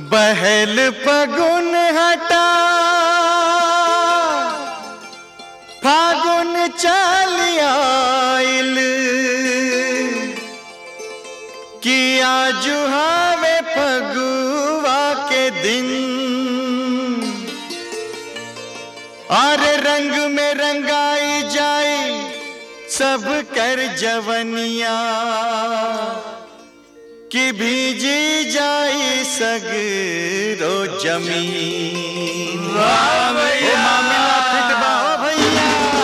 बहल पगुन हटा फागुन चल आइल किया जुहावे फगुआ के दिन और रंग में रंगाई जाए सब कर जवनिया कि भीजी जाई सगरो जमीन वाह भैया मामला फिट बा ओ भैया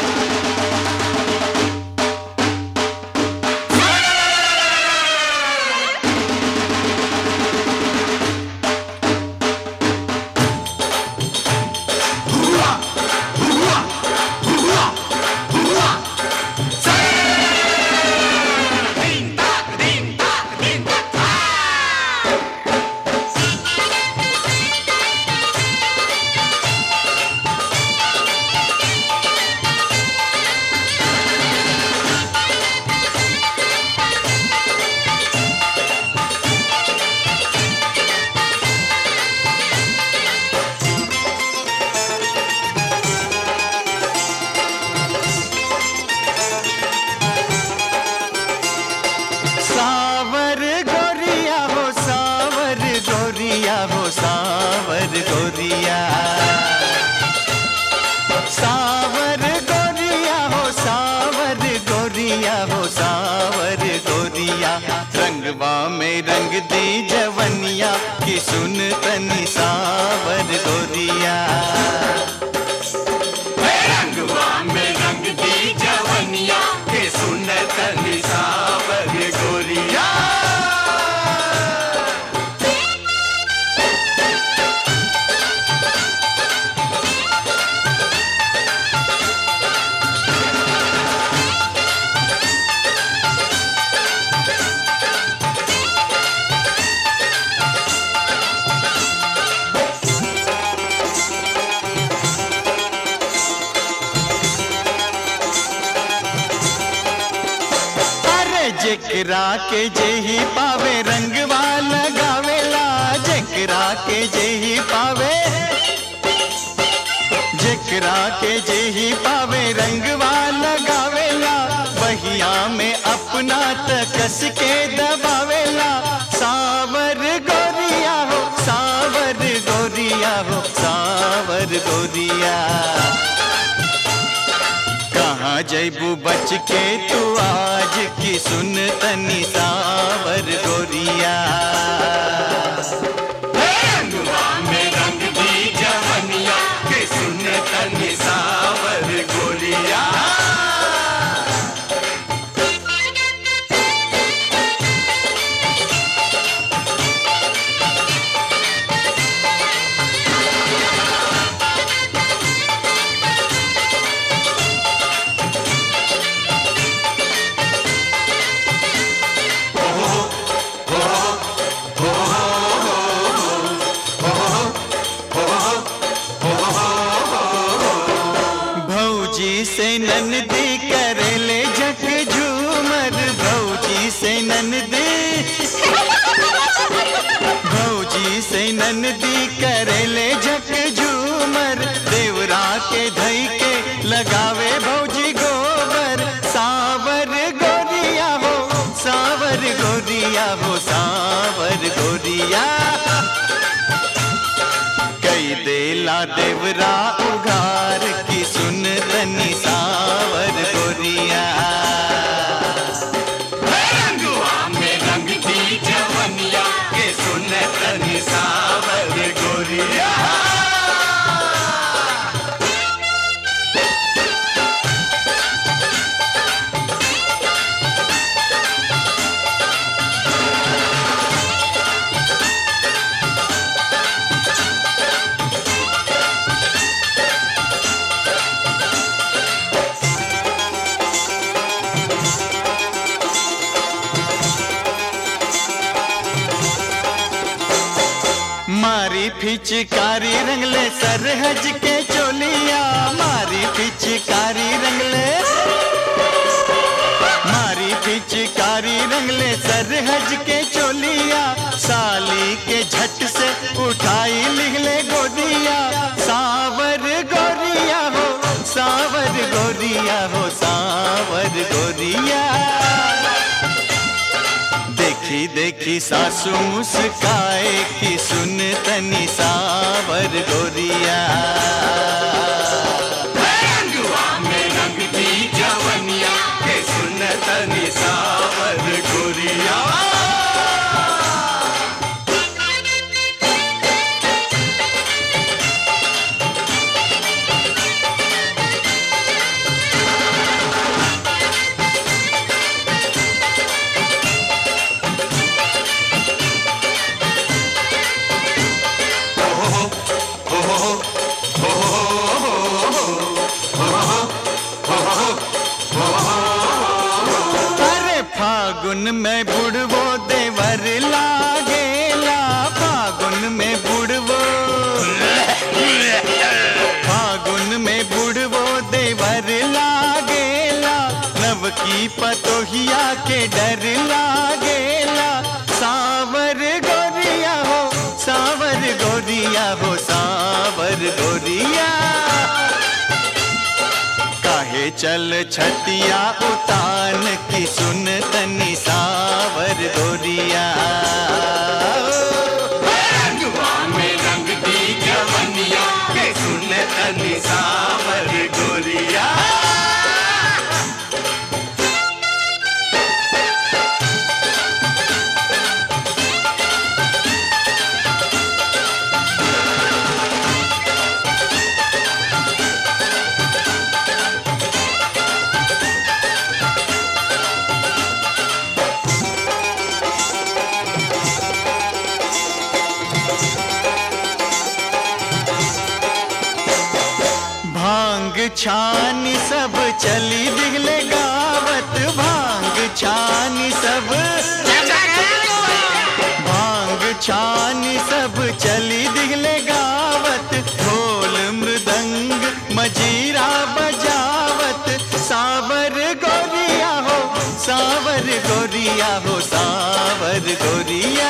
सावर गोरिया हो सावर गोरिया हो सावर गोरिया सावर गोरिया हो सावर गोरिया हो सावर गोरिया रंगवा में रंग दी जवनिया की सुन तनी सावर गोरिया रंगवा में रंग दी जवनिया के सुन तनी सावर गोरिया अरे जेकरा के जेही पावे रंगवा लगावेला जेकरा के जेही पावे जेकरा के जेही पावे रंगवा लगावेला बहिया में अपना तकस के दबावेला सावर गोरिया हो सावर गोरिया हो सावर गोरिया कहाँ जैबू बच के तू आज की सुन तनी सावर गोरिया रंगवा में रंग दी जवनिया के सुन तनी सावर गोरिया भौजी से ननदी करेले झक झूमर भौजी से ननदी भौजी से ननदी करेले झक झूमर देवरा के धई के लगावे भौजी गोबर सावर गोरिया हो सावर गोरिया हो सावर गोरिया कई देला देवरा उघार की सुन तनी सावर गोरिया रंगवा में रंग दी जवनिया के सुन तनी सावर गोरिया मारी फिचकारी रंगले सरहज के चोलिया मारी फिचकारी रंगले मारी पिचकारी रंगले सरहज के चोलिया साली के झट से उठ सावर गोरिया देखी देखी सासू मुस्काए कि सुन तनी सावर गोरिया रंगवा में रंग दी जवनिया के सुन तनी सावर गोरिया अरे फागुन में बुड़वो देवर लागेला फागुन में बुड़वो फागुन में बुड़वो देवर लागेला नव की पतोहिया के डर लागेला सावर गोरिया हो सावर गोरिया हो सावर गोरिया काहे चल छतिया उतान की सुन तनी सावर गोरिया रंगवा में रंग दी जवनिया के सुन तनी सावर गोरिया भांग छानी सब चली दिगले गावत भांग छानी सब भांग छानी सब चली दिगले गावत ढोल मृदंग मजीरा बजावत सावर गोरिया हो सावर गोरिया हो सावर गोरिया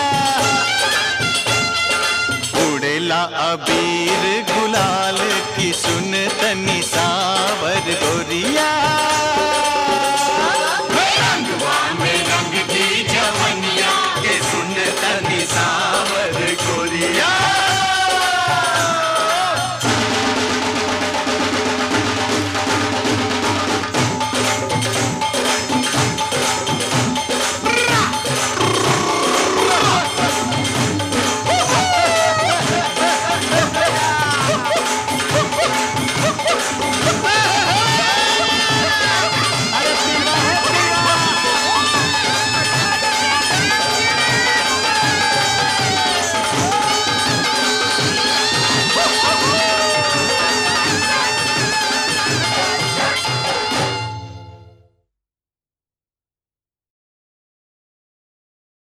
उड़ेला अबीर गुलाल की सुन तनी सावर गोरिया